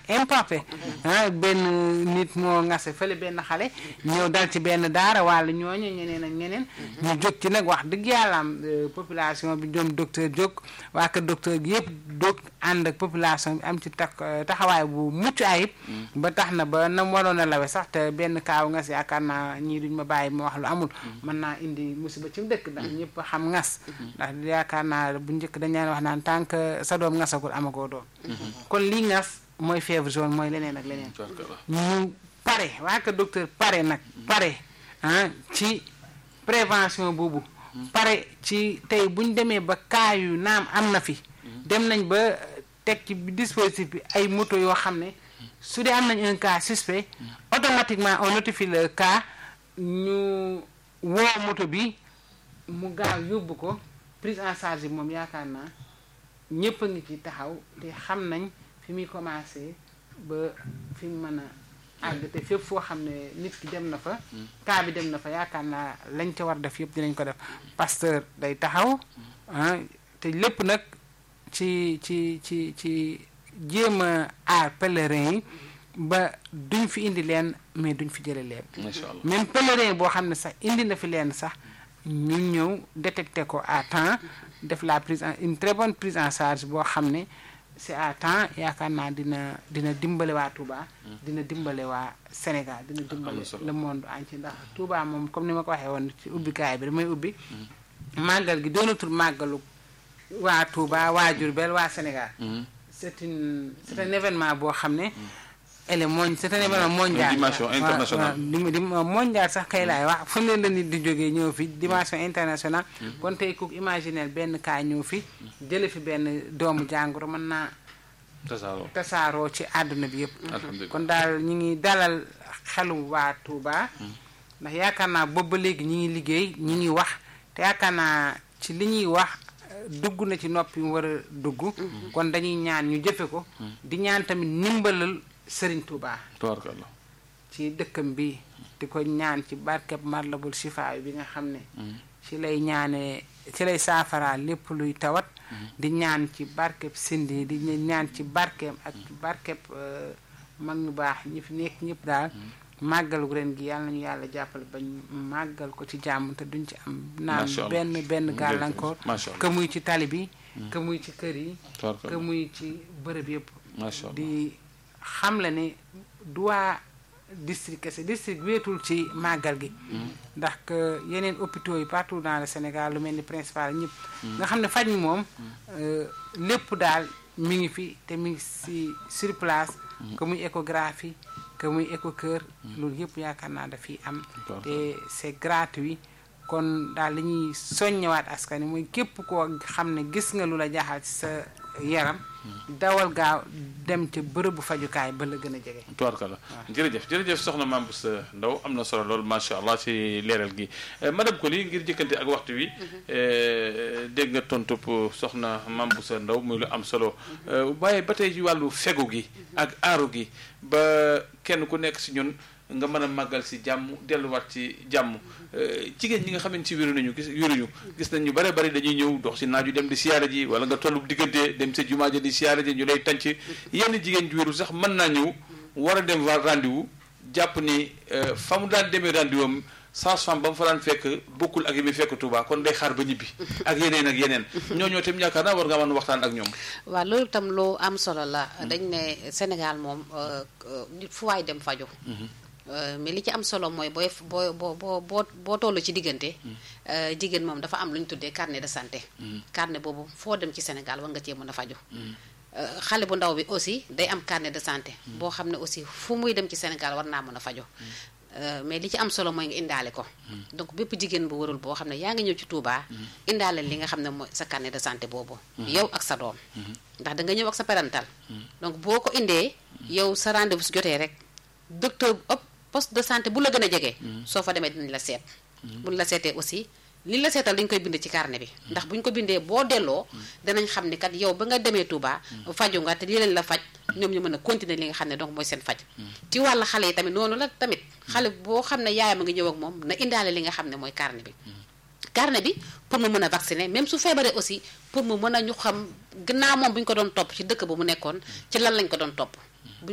importé ah benn nit moo ngase fële benn xale ñëw dal ci benn daara wala ñooñu ñeneen ak ñeneen ñu jóg ci nag wax dëgg yàlla am population bi ñoom docteur jóg waa kër docteur gi yëpp jóg ànd ak population bi am ci tak taxawaay bu mucc ayib ba tax na ba nam waroon a lawe sax te benn kaaw ngas yaakaar naa ñii duñ ma bàyyi ma wax lu amul mën naa indi musiba ci dëkk ndax ñëpp xam ngas ndax yaakaar naa bu njëkk dañ leen wax naan tant que sa doom ngasagul amagoo doom kon lii ngas mooy fièvre jaune mooy leneen ak leneen ñu pare waa kër docteur pare nag pare ah ci prévention boobu pare ci tey buñ demee ba cas yu naam am na fi dem nañ ba teg ci dispositif bi ay moto yoo xam ne su dee am nañ un cas suspect automatiquement on notifie le cas ñu woo moto bi mu gaaw yóbbu ko prise en charge bi moom yaakaar naa ñëpp a ngi ci taxaw te xam nañ fi muy commencé ba fi mu mën a àgg te fépp foo xam ne nit ki dem na fa cas bi dem na fa yaakaar naa lañ ca war def yëpp dinañ ko def pasteur day taxaw ah te lépp nag ci ci ci ci jéem a aar pèlerin yi ba duñ fi indi leen mais duñ fi jële leen même pèlerin boo xam ne sax indi na fi leen sax ñu ñëw détecté ko à temps def la prise en une très bonne prise en charge boo xam ne c'est à temps yaakaar naa dina dina dimbale waa Touba. dina dimbale waa Sénégal dina dimbale le monde entier ndax Touba moom comme ni ma ko waxee woon ci ubbikaay bi damay ubbi màggal gi doonatul màggalu waa Touba waa Diourbel waa Sénégal c'est une c'est un événement boo xam ne ele mooñ c'est un événement mondial dimension internationale di di mondial sax kay laay wax fu ne la nit di jógee ñëw fi dimension internationale kon tey ku imaginer benn cas ñëw fi jële fi benn doomu jàngoro mën naa tasaaroo tasaaroo ci àdduna bi yëpp alhamdulilah kon daal ñu ngi dalal xelu waa Touba ndax yaakaar naa boobu ba léegi ñi ngi liggéey ñi ngi wax te yaakaar naa ci li ñuy wax dugg na ci noppi mu war a dugg kon dañuy ñaan ñu jëfe ko di ñaan tamit ndimbalal Sëriñ Touba tabaarkalla ci dëkkam bi di ko ñaan ci barkeb Matlabul Chifa bi nga xam ne ci lay ñaanee ci lay saafara lépp luy tawat di ñaan ci barkeb sindi di ñaan ci barkeem ak ci barkeb mag ñu baax ñi fi nekk ñëpp daal màggalu ren gi yàlla nañu yàlla jàppale bañ màggal ko ci jàmm te duñ ci am naan benn benn gàllankoor que muy ci tali bi que muy ci kër yi que muy ci bërëb yëpp di xam la ne du waa district kese district wéetul ci màggal gi ndax que yeneen hôpitaux yi partout dans le Sénégal lu mel ni principal ñëpp nga xam ne faj mi moom lépp daal mi ngi fi te mi ngi si sur place que muy échographie que muy écho cœur loolu yëpp yaakaar naa dafiy am te c'est gratuit kon daal li ñuy soññewaat askan wi mooy képp koo xam ne gis nga lu la jaaxal ci sa yaram dawal gaaw dem ca bërëbu fajukaay ba la gën a jege. tubaarkalla jërëjëf jërëjëf soxna Mame Bousso Ndao am na solo lool macha allah ci leeral gi madame Coly ngir jëkkante ak waxtu wi dégg nga tontu soxna Mame Bousso Ndao muy lu am solo waaye ba tey ci wàllu fegu gi ak aaru gi ba kenn ku nekk si ñun. nga mën a màggal si jàmm delluwaat ci jàmm jigéen ñi nga xam ne si wéru nañu gis wéruñu gis nañ ñu bare bari dañuy ñëw dox si naaju dem di siyaare ji wala nga tollu diggante dem sa jumaa ja di siyaare ji ñu lay tànc yenn jigéen ju wéru sax mën naa ñëw war a dem va rendez-vous jàpp ni fa mu daan demee rendez-vous am sage-femme ba mu fa daan fekk bokkul ak yi muy fekk Touba kon day xaar ba ñibbi ak yeneen ak yeneen ñooñoo tam yaakaar naa war nga mën waxtaan ak ñoom waaw loolu tam lu am solo la dañ ne Sénégal moom nit fu waay dem faju mais li ci am solo mooy booy boo boo boo boo boo toll ci diggante jigéen moom dafa am lu ñu tuddee carnet de santé carnet boobu foo dem ci Sénégal war nga cee mën a faju xale bu ndaw bi aussi day am carnet de santé boo xam ne aussi fu muy dem ci Sénégal war naa mën a fajo mais li ci am solo mooy nga indaale ko donc bépp jigéen bu warul boo xam ne yaa ngi ñëw ci Touba indaale li nga xam ne mooy sa carnet de santé boobu yow ak sa doom ndax da nga ñëw ak sa parental donc boo ko indee yow sa rendez-vous su jotee rek docteur poste de santé bu la gën a jege. soo fa demee dinañ la seet. buñ la seetee aussi li la seetal dañ koy bind ci carnet bi. ndax buñ ko bindee boo delloo. danañ xam ni kat yow ba nga demee Touba. faju nga te li leen la faj ñoom ñu mën a continuer li nga xam ne donc mooy seen faj. ci wàllu xale yi tamit noonu la tamit xale boo xam ne yaayam a ngi ñëw ak moom na indaale li nga xam ne mooy carnet bi. carnet bi pour mu mën a vacciner même su feebaree aussi pour mu mën a ñu xam gannaaw moom bu ñu ko doon topp ci dëkk ba mu nekkoon ci lan lañ ko doon topp.